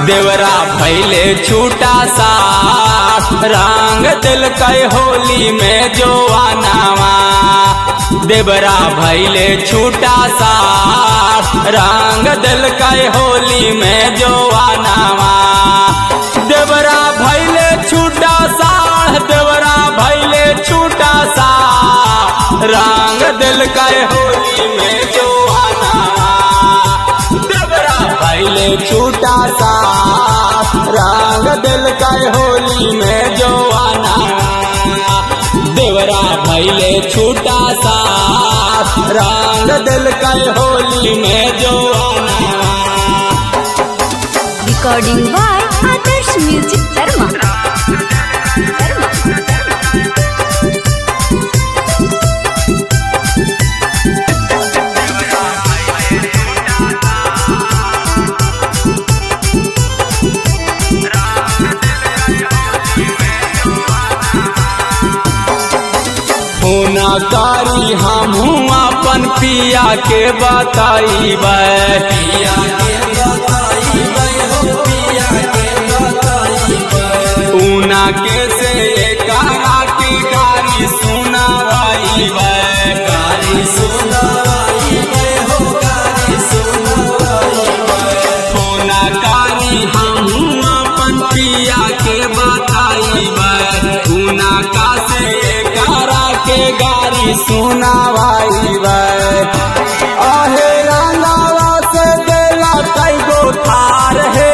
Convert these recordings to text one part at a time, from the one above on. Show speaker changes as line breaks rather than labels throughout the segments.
देवरा भैले छूटा सा रंग दिल कई होली में जो आनावा देवरा भैले छूटा सा रंग दिल कई होली में जो आनावा देवरा भैले छूटा सा देवरा भैले छूटा सा रंग दिल कई होली में जो आनावा देवरा भैले छूटा सा रंग दिल कई होली में जो आनावा देवरा भैले छूटा सा रंग दिल कई होली में जो आनावा
recording by Adarsh Music Dharma.
होना कारी हम अपन पिया के बताई पिया ऊना के से कहा की गारी सुनावाई गारी सुनावाई हो गारी होना कारी हम अपन पिया के बताई ऊना का से करा के गारी सुनावाई आहे रंगावा से देला कई गो थार है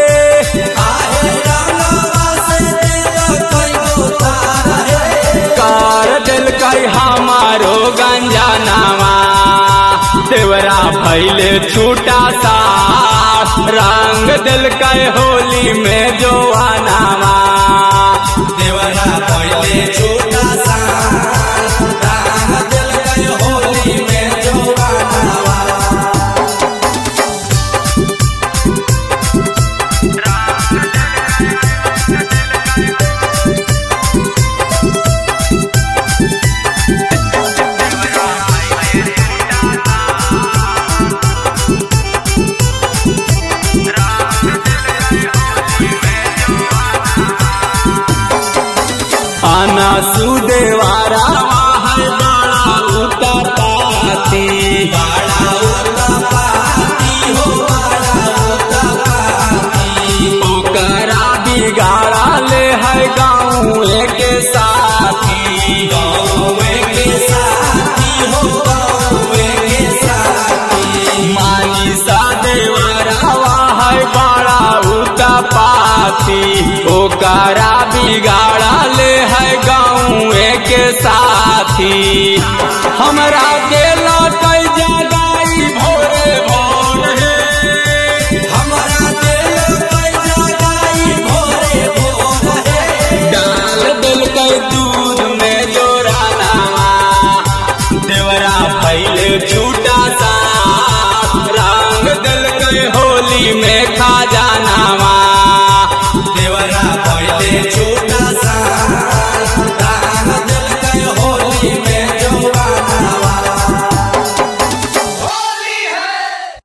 कार दिल कई हमारो गंजा नामा देवरा भैले छूटा सा रंग दिल कई होली में जो आनावा देवरा भैले छूटा सा रंग दिल कई होली में जो आनावा आना सुदेवारा है बड़ा उतपाती बड़ा उतपाती हो बड़ा उतपाती ओकरा बिगाड़ा ले है गाँव के साथी गाँव के साथी हो गाँव के साथी मानी सा देवरावा है बड़ा उतपाती ओकरा बिगाड़ा ले है गाँव के साथी हमरा देला कई जगाई भोरे भोर है हमरा देला कई जगाई भोरे भोर है डाल दिल कई दूध में जोराना देवरा भैले छूटा सा रंग दिल कई होली में खा जा